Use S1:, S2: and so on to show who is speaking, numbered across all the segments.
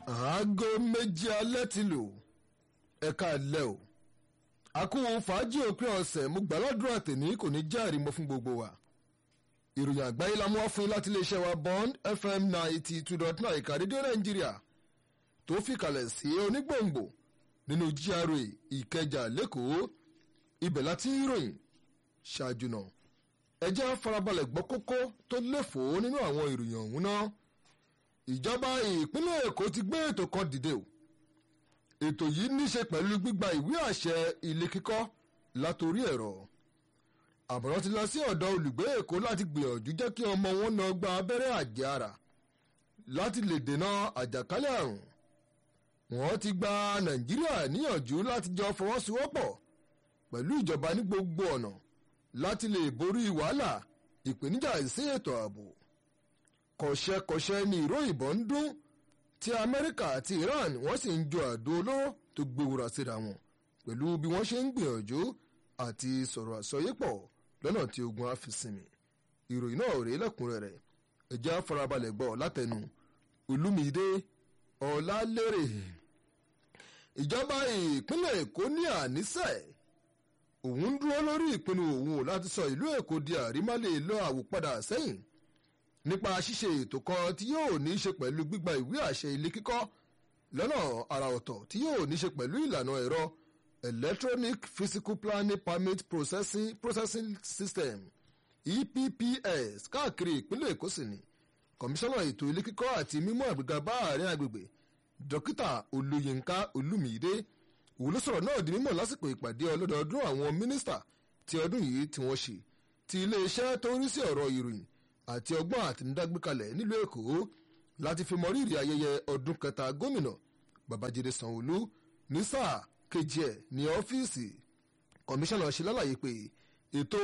S1: aago méjì alẹ́ ti lò ẹ̀ka alẹ́ o àkóhùn fàájì òpin ọ̀sẹ̀ mo gbàládùra tèmi kò ní jẹ́ àrímọ́ fún gbogbo wa ìròyìn àgbáyé la mú wá fún yín láti iléeṣẹ́ wa bond fm ninety two dot nine ìka rédíò nàìjíríà tó fìkàlẹ̀ sí onígbòǹgbò nínú gra ìkẹjà lẹ́kọ̀ọ́ ibẹ̀ láti ń ròyìn ṣáájú náà ẹ jẹ́ farabalẹ̀ gbọ́ kókó tó léfòó nínú àwọn ìròyìn ọ̀hún náà ìjọba ìpínlẹ̀ èkó ti gbé ètò kan dìde o ètò yìí níṣe pẹ̀lú gbígba ìwé àṣẹ ilé kíkọ́ látòrí ẹ̀rọ àbọ̀rọ̀ ti lọ sí ọ̀dọ̀ olùgbé èkó láti gbìyànjú jẹ́ kí ọmọ wọn náà gba abẹ́rẹ́ àjẹára láti lè dènà àjàkálẹ̀ àrùn wọ́n ti gba nàìjíríà níyànjú láti jọ fọwọ́sowọ́pọ̀ pẹ̀lú ìjọba ní gbogbo ọ̀nà láti lè borí wàhálà ìpèníjà ìsí ètò ààbò kọ̀ṣẹ́kọ̀ṣẹ́ ni ìró ìbọn ń dún tí amẹ́ríkà àti iran wọ́n sì ń jo àdó olóró tó gbéwòrà síra wọn pẹ̀lú bí wọ́n ṣe ń gbìyànjú àti sọ̀rọ̀ àsọyépọ̀ lọ́nà tí ogun á fi sinmi ìròyìn náà rèé lẹ́kùnrẹ́rẹ́ ẹ̀jẹ̀ afarabalẹ̀ gbọ́ látẹnu olúmídé ọ̀làlérè ìjọba ìpínlẹ̀ èkó ní ànísẹ́ òun ń dúró lórí ìpinnu òun láti sọ ìlú èkó di àrímálè lọ àwòpadà sẹ́yìn nípa ṣíṣe ètò kan tí yóò ní í ṣe pẹ̀lú gbígba ìwé àṣẹ ilé kíkọ́ lọ́nà àrà ọ̀tọ̀ tí yóò ní í ṣe pẹ̀lú ìlànà ẹ̀rọ electronic physical planning permit processing, processing system epps káàkiri ìpínlẹ̀ èkó sì ni kọmíṣánná ètò ilé kíkọ́ àti mímú àgbéga bá àárín agbègbè dókítà olóyinka olúmídé òun ló sọ̀rọ̀ náà di mímọ̀ lásìkò ìpàdé ọlọ́dọọdún àwọn mínísítà ti ọdún yìí tí wọ́n ṣe ti iléeṣẹ́ tó ń rí sí ọ̀rọ̀ ìròyìn àti ọgbọ́n àtinúdá gbékalẹ̀ nílùú èkó láti fi mọrírì ayẹyẹ ọdún kẹta gómìnà babájídé sanwóolu ní sáà kejì ẹ̀ ní ọ́fíìsì kọmíṣánná ṣe lálàyé pé ètò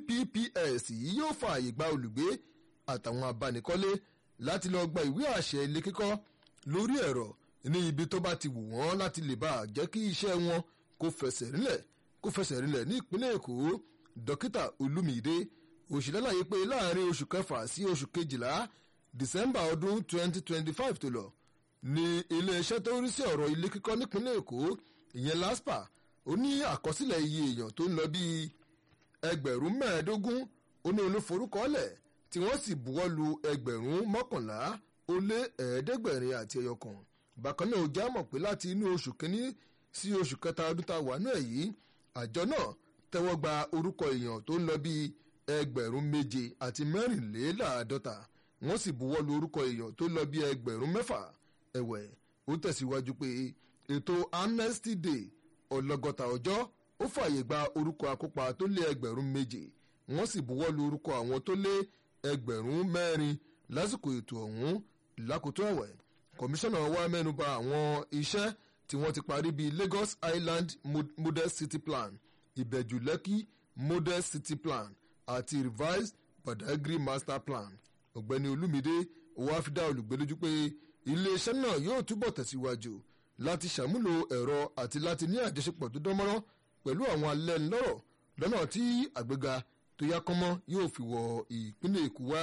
S1: epps yìí yóò fa àyè gba olùgbé àtàwọn abánikọ́lé láti lọ gba ìwé àṣẹ ilé kíkọ́ lórí ẹ̀rọ ní ibi tó bá ti wù wọ́n láti lè bá jẹ́ kí iṣẹ́ wọn kó fẹsẹ̀ rinlẹ̀ kó fẹsẹ̀ rinlẹ̀ ní ìpínlẹ̀ èkó dókítà olúmídé òṣìlẹ́láyé pé láàrin oṣù kẹfà sí oṣù kejìlá december ọdún 2025 tó lọ ní iléeṣẹ́ tó ń rí sí ọ̀rọ̀ ilé kíkọ́ nípínlẹ̀ èkó ìyẹn laspa ó ní àkọsílẹ̀ iye èèyàn tó ń lọ bíi ẹgbẹ̀rún mẹ́ẹ̀ẹ́dógún ó ní olúforúkọọ́lẹ̀ tí wọ́n sì buwọ́ lu ẹgbẹ̀rún mọ́kànlá ó lé ẹ̀ẹ́dẹ́gbẹ̀rin àti ẹyọ kan bákan náà ó já mọ̀ pé láti inú oṣù kínní sí oṣù kẹta ọdún tá a wà náà yìí àjọ náà tẹ́wọ́ gba orúkọ èèyàn tó ń lọ bíi ẹgbẹ̀rún méje àti mẹ́rìnléláàádọ́ta wọ́n sì buwọ́ lu orúkọ èèyàn tó lọ bí ẹgbẹ̀rún mẹ́fà ẹ̀wẹ̀ ó tẹ̀síwájú pé ètò amnesty day ọlọ́gọ́ta ọjọ́ ó fààyè gba orúkọ akópa tó lé ẹgbẹ̀rún méje wọ́n sì buwọ́ lu orúkọ àwọn tó lé ẹgbẹ̀rún mẹ́rin lásìkò ètò ọ̀hún lákòótọ́ ẹ̀wẹ̀ kọmíṣánná wa mẹ́nuba àwọn iṣẹ́ tí wọ́n ti parí bíi lagos island model city plan ìbẹ̀jù lẹ́kì model city plan àti revised badagry master plan ọ̀gbẹ́ni olúmídé wàá fi dá olùgbé lójú pé iléeṣẹ́ náà yóò túbọ̀ tẹ̀síwájú láti ṣàmúlò ẹ̀rọ àti láti ní àjọṣepọ̀ tó dánmọ́rán pẹ̀lú àwọn alẹ́nulọ́rọ̀ lọ́nà tí àgbéga tó yá kánmọ́ yóò fi wọ ìpínlẹ̀ èkó wá.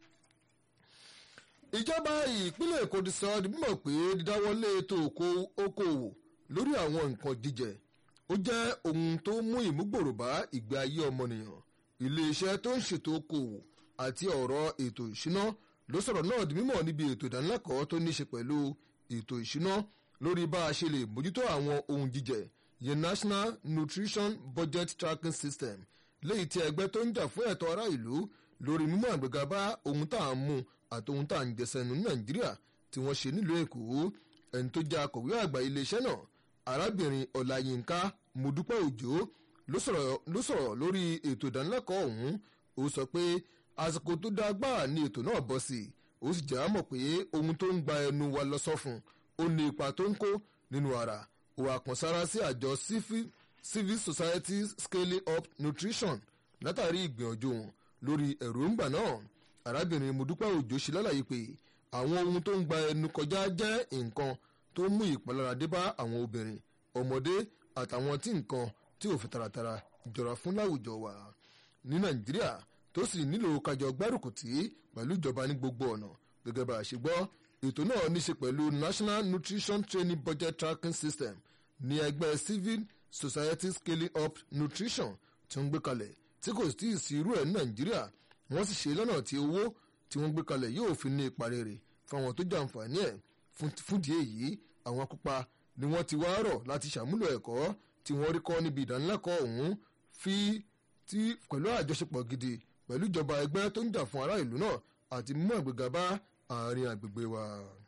S1: ìjọba ìpínlẹ̀ èkó ti sọ ọ́ di mímọ̀ pé dídáwọ́lé ètò okòòwò lórí àwọn nǹkan jíjẹ ó jẹ́ ohun tó mú ìmúgbòrò bá ìgbé ayé ọmọnìyàn iléeṣẹ́ tó ń ṣètò okòwò àti ọ̀rọ̀ ètò ìṣúná ló sọ̀rọ̀ náà di mímọ̀ níbi ètò ìdánilẹ́kọ̀ọ́ tó ní ṣe pẹ̀lú ètò ìṣúná lórí bá a ṣe lè mójútó àwọn ohun jíjẹ yẹn national nutrition budget tracking system léyìí tí ẹgbẹ́ tó ń jà fún ẹ̀tọ́ ará ìlú lórí mímú àgbéga bá ohun tá à ń mú àti ohun tá à ń jẹsẹ̀nu ní nàìjíríà tí wọ́n ṣe nílùú èkó ẹni tó jẹ́ akọ̀wé àgbà iléeṣẹ́ náà arábìnrin ọ̀làyínká mọ́dúpẹ́ òjò ló sọ̀rọ̀ lórí ètò ìdánilẹ́kọ̀ọ́ ọ̀hún ó sọ pé àsìkò tó dáa gbáà ni ètò náà bọ́ sí i ó sì jẹ́ àmọ̀ pé ohun tó ń gba ẹnu wa lọ sọ́fun ó ní ipa tó ń kó nínú ara òwà àkànṣára sí àjọ civil society scaling up nutrition látàrí ìgbìyànjú wọn lórí èròǹgbà náà arábìnrin mọ́dúpẹ́ òjò ṣe lálàyé pé àwọn ohun tó ń gba ẹnu kọjá jẹ́ nǹkan tó ń mú ìpalára dé bá àwọn obìnrin ọmọdé àtàwọn tí nǹkan tí ò fi taratara jọra fún láwùjọ wa ní nàìjíríà tó sì nílò kájọ gbárùkù tí pẹ̀lú ìjọba ní gbogbo ọ̀nà gẹ́gẹ́ bá a ṣe gbọ́ ètò náà níṣe pẹ̀lú national nutrition training budget tracking system ní ẹgbẹ́ civil society scaling up nutrition tí wọ́n gbé kalẹ̀ tí kò tí ì sí irú ẹ̀ ní nàìjíríà wọ́n sì ṣe lọ́nà tí owó tí wọ́n gbé kalẹ̀ yóò fi ní ipa rere fáwọn tó jàǹfààní ẹ̀ fúndìí èyí àwọn akópa ni wọ́n ti wá rọ̀ láti ṣàmúlò ẹ̀kọ́ tí wọ́n rí kọ́ níbi ìdánilẹ́kọ̀ọ́ ọ̀hún fi tí pẹ̀lú àjọṣepọ̀ gidi pẹ̀lú ìjọba ẹgbẹ́ tó ń jà fún ará ìlú náà àti mímú àgbéga bá àárín àgbègbè wa.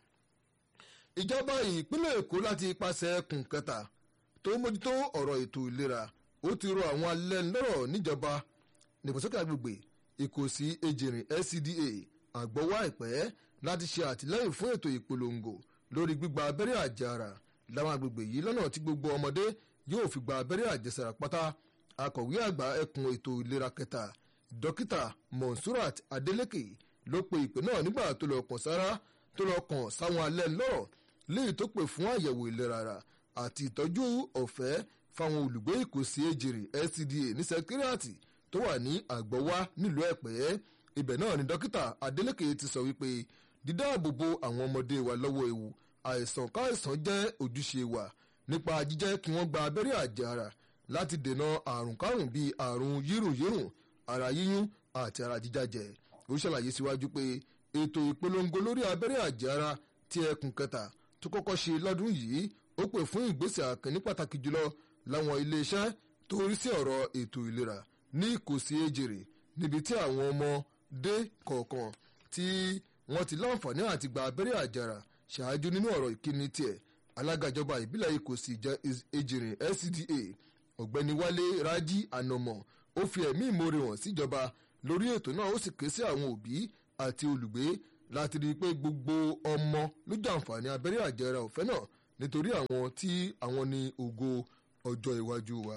S1: ìjọba ìpínlẹ̀ èkó láti ipasẹ̀ ẹkùn kẹta tó mójútó ọ̀rọ̀ ètò ìlera ó ti rọ àwọn alẹ́nulọ́rọ̀ níjọba nìgbàsókè àgbègbè ìkòsí ejìrìn LCDA àgbọ̀wọ́ àìpẹ́ láti ṣe àtìlẹ́yìn fún ètò ìpolongo lórí gbígba abẹ́rẹ́ àjàrà láwọn àgbègbè yìí lọ́nà tí gbogbo ọmọdé yóò fi gba abẹ́rẹ́ àjẹsára pátá akọ̀wé àgbà ẹkùn ètò ìlera kẹta dókítà monsurat adeleke ló pe ìpè náà nígbà tó lọ kàn sára tó lọ kàn sáwọn alẹ́ lọ́rọ̀ léyìí tó pè fún àyẹ̀wò ìlera ara àti ìtọ́jú ọ̀fẹ́ fáwọn olùgbé ìkòsí ejìrì LCDA ní sẹkírìàtì tó wà ní àgbọ̀wá nílùú ẹ̀pẹ́ ibẹ̀ náà ni dókítà adeleke ti sọ wípé dídáàbòbò àwọn ọmọdé wa lọ́wọ́ ewu àìsàn káìsàn jẹ́ ojúṣe wa nípa jíjẹ́ kí wọ́n gba abẹ́rẹ́ àjàrà láti dènà àrùn kárùn bíi àrùn yírùnyírùn ara yíyún àti ara jíjájẹ ó ṣàlàyé síwájú pé ètò ìpolongo lórí abẹ́rẹ́ àjàrà tí ẹkùn kẹta tó kọ́kọ́ ṣe lọ́dún yìí ó pè fún ìgbésẹ̀ àkànní pàtàkì jùlọ láwọn iléeṣẹ́ tó rí sí ọ̀rọ̀ ètò ìlera ní ìkòsí ejèrè níbi tí àwọn ọmọdé kọ̀ọ̀kan tí wọ́n ti láǹfààní àti gba abẹ́rẹ́ àjàrà ṣáájú nínú ọ̀rọ̀ ìkíni tiẹ̀ alága ìjọba ìbílẹ̀ ìkòsí ejìrì LCDA ọ̀gbẹ́ni wálé rájí ànàmọ̀ ó fi ẹ̀mí ìmoore hàn síjọba lórí ètò náà ó sì ké sí àwọn òbí àti olùgbé láti rí i pé gbogbo ọmọ ló jàǹfààní abẹ́rẹ́ àjẹrà ọ̀fẹ́ náà nítorí àwọn tí àwọn ní ògo ọjọ́ iwájú wa.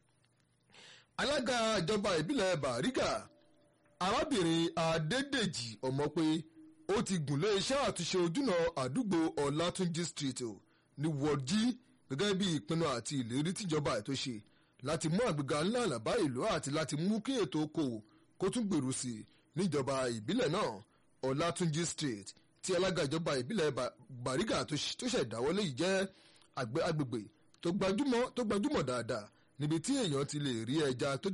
S1: alága ìjọba ìbílẹ̀ bàrígà arábìnrin adédèjì ọmọpé ó ti gùnlé iṣẹ́ àtúnṣe ojúnà àdúgbò ọlátúnjí street ní wọ́ọ̀dí gẹ́gẹ́ bí ìpinnu àti ìlérí tíjọba ètò ṣe láti mú àgbéga ńlá àlàbá ìlú àti láti mú kí ètò okòwò kó tún gbèrú sí i níjọba ìbílẹ̀ náà ọlátúnjí street tí alága ìjọba ìbílẹ̀ bàrígà tó ṣẹ̀dáwọlé yìí jẹ́ agbègbè tó gbajúmọ̀ dáadáa níbi tí èèyàn ti lè rí ẹja tó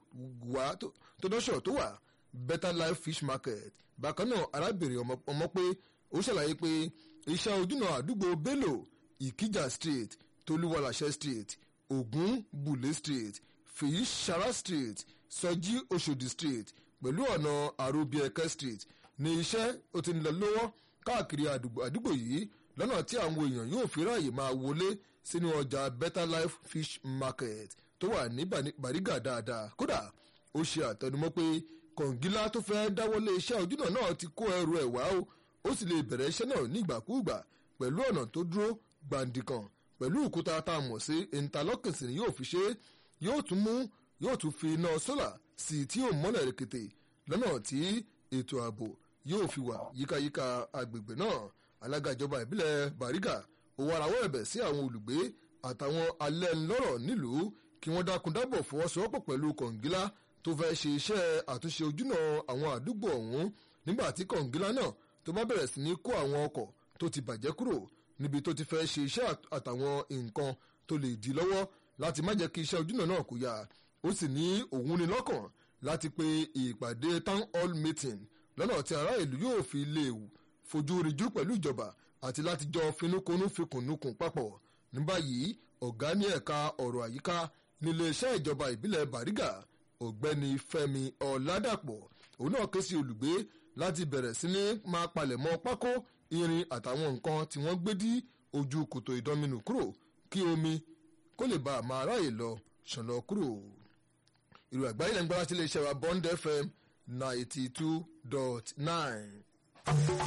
S1: dọ́ṣọ̀ tó wà better life fish market bákan náà arábìnrin ọmọ pé ó ṣàlàyé pé iṣẹ́ ojúnà àdúgbò bello ìkíjà street tolúwalàṣẹ street ogun bule street fèyí sara street sọjí oṣòdì street pẹ̀lú ọ̀nà àròbíẹ̀kẹ́ street ní iṣẹ́ ó ti ń lọ lọ́wọ́ káàkiri àdúgbò yìí lọ́nà tí àwọn èèyàn yóò fi ráàyè máa wọlé sínú ọjà better life fish market tó wà ní bàrígà dáadáa kódà ó ṣe àtẹnumọ́ pé kọ̀ǹgílá tó fẹ́ dáwọ́lé iṣẹ́ ojúnà náà ti kó ẹrù ẹ̀ wá o ó sì lè bẹ̀rẹ̀ iṣẹ́ náà nígbàkúùgbà pẹ̀lú ọ̀nà tó dúró gbàǹdìkàn pẹ̀lú òkúta tá a mọ̀ sí interlocking ni yóò fi ṣe yóò tún mú yóò tún fi iná sólà sí tí yóò mọ́lẹ̀ rẹ̀kẹ̀tẹ̀ lọ́nà tí ètò ààbò yóò fi wà yíkáyíká agbègbè náà alága ìjọba ìbílẹ̀ bàrígà òwò arawọ́ ẹ̀bẹ̀ sí àwọn olùgbé àtàwọn alẹ́ ńlọ́rọ̀ nílùú kí wọ́n dákun dábọ̀ fọwọ́sowọ́pọ̀ pẹ̀lú kọ̀ǹgílá tó fẹ́ ṣe iṣẹ́ àtúnṣe ojúnà àwọn àdúgbò ọ̀hún nígbà tí kọ̀ǹgílá náà tó bá bẹ̀rẹ̀ sí ní kó àwọn ọkọ̀ tó ti bàjẹ́ kúrò níbi tó ti fẹ́ ṣe iṣẹ́ àtàwọn nǹkan tó lè dí lọ́wọ́ láti má jẹ́ kí iṣẹ́ ojúnà náà kó yá ó sì ní òun ní lọ́kàn láti pe ìpàdé town hall meeting lọ́nà tí ará ìlú yóò fi lè fojú rinjú pẹ̀lú ìjọba àti láti jọ finúkonú fikùnúkùn papọ̀ ní báyìí ọ̀gá ní ẹ̀ka ọ̀rọ̀ àyíká nílé iṣẹ́ ìjọba ìbílẹ̀ bàrígà ọ̀gbẹ́ni fẹ́mi ọ̀làdàpọ̀ òun náà ké sí olùgbé láti bẹ̀rẹ̀ sí ní máa palẹ̀mọ́ pákó irin àtàwọn nǹkan tí wọ́n gbé dí ojú kòtò ìdánminù kúrò kí omi kó lè bá a máa ráàyè lọ ṣàn lọ kúrò. ìrù àgbáyé lẹ́nu gbọ́dá sí ilé iṣẹ́ wa bond fm ninety two dot nine.